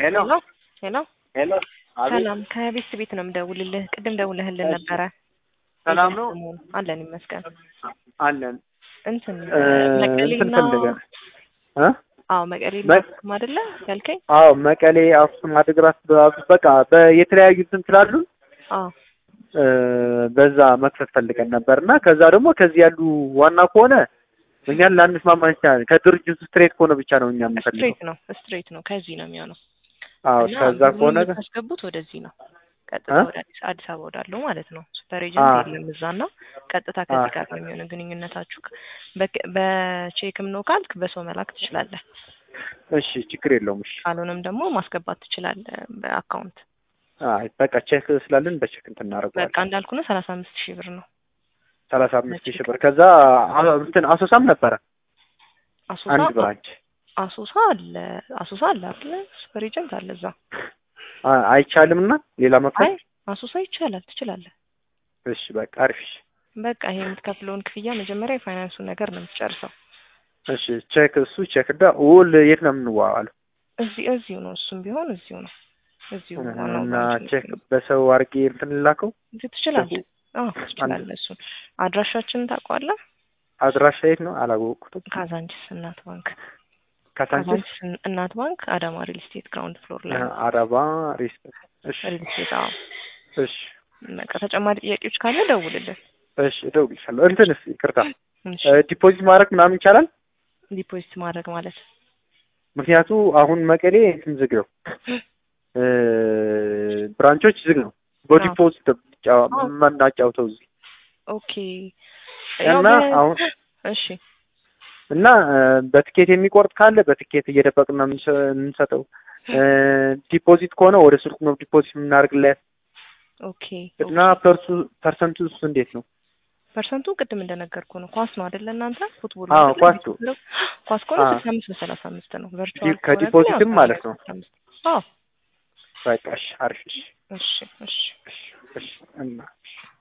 ሄሎ ሄሎ ሄሎ ሄሎ፣ አቤት ሰላም ከቤት ቤት ነው የምደውልልህ። ቅድም ደውለህልን እሺ። ነበረ። ሰላም ነው ሰሞኑን አለን ይመስገን። አለን። እንትን እ መቀሌና እንትን ፈልገን እ አዎ መቀሌ መ- ላክም አይደለ ያልከኝ? አዎ መቀሌ፣ አክሱም፣ አድግራት በ- በቃ በየተለያዩ እንትን ስላሉ አዎ እ በዛ መክፈት ፈልገን ነበር እና ከዛ ደግሞ ከዚህ ያሉ ዋና ከሆነ እኛን ላንስማማ እንችላለን። ከድርጅቱ ስትሬት ከሆነ ብቻ ነው እኛ የምንፈልገው። ስትሬት ነው ስትሬት ነው ከዚህ ነው የሚሆነው። አዎ እና ከዛ ብሩን ከሆነ ግን የምታስገቡት ወደዚህ ነው ቀጥታ እ? ወደ አዲስ አዲስ አበባ ወዳለው ማለት ነው። ሱፐር ኤጀንት አ የለም እዛና ቀጥታ ከዚህ አ ጋር ነው የሚሆነው ግንኙነታችሁ። በክ- በቼክም ነው ካልክ በሰው መላክ ትችላለህ። እሺ ችግር የለውም። እሺ ካልሆነም ደግሞ ማስገባት ትችላለህ በአካውንት። አይ በቃ ቼክ ስላለን በቼክ እንትን በቃ እናደርገዋለን። እንዳልኩ ነው ሰላሳ አምስት ሺህ ብር ነው ሰላሳ አምስት ሺህ በቼክ። ብር ከዛ አ- እንትን አሶሳም ነበረ አሶሳ አንድ ብራንች አሶሳ አለ አሶሳ አለ አይደለ? ሱፐር ኤጀንት አለ እዛ። አ- አይቻልም እና ሌላ መክፈል አይ አሶሳ ይቻላል ትችላለህ። እሺ በቃ አሪፍ እሺ በቃ ይሄ የምትከፍለውን ክፍያ መጀመሪያ የፋይናንሱን ነገር ነው የምትጨርሰው። እሺ ቼክ እሱ ቼክ ዳ ውል የት ነው የምንዋዋለው እዚህ እዚሁ ነው እሱም ቢሆን እዚሁ ነው እዚሁ ዋናው እና ብራንች ቼክ ነው። በሰው አድርጌ እንትን ልላከው እዚህ ትችላለህ። አዎ ትችላለህ። እሱን አድራሻችንን ታውቀዋለህ? አድራሻ የት ነው አላወቅኩትም ካዛንቺስ እናት ባንክ ካሳንቺስ ካዛንቺስ እናት ባንክ አዳማ ሪል ስቴት ግራውንድ ፍሎር ላይ ነው። አረባ ሪስፔክት እሺ ሪል ስቴት አዎ። እሺ በቃ ተጨማሪ ጥያቄዎች ካለ ደውልልን። እሺ እደውልልሻለሁ እንትንስ ይቅርታ እሺ ዲፖዚት ማድረግ ምናምን ይቻላል ዲፖዚት ማድረግ ማለት ምክንያቱ አሁን መቀሌ እንትን ዝግ ነው እ ብራንቾች ዝግ ነው በዲፖዚት ብቻ አዎ። መናጫውተው እዚህ ኦኬ ያው እና በ- አሁን እሺ እና እ በትኬት የሚቆርጥ ካለ በትኬት እየደበቅን ነው የምንሰ- የምንሰጠው እ ዲፖዚት ከሆነ ወደ ስልኩ ነው ዲፖዚት የምናደርግለት ኦኬ እና ፐርሱ ፐርሰንቱ እሱ እንዴት ነው? ፐርሰንቱ ቅድም እንደነገርኩ ነው። ኳስ ነው አይደለ እናንተ ፉትቦል አዎ አይደለ? ኳስ ነው። ኳስ ከሆነ አዎ። ስልሳ አምስት በሰላሳ አምስት ነው። ቨርቹዋል ዲ- ከሆነ ግን ከዲፖዚትም ያው ማለት ነው። አስራ አምስት አዎ በቃ እሺ አሪፍ እሺ እሺ እሺ እሺ እሺ እና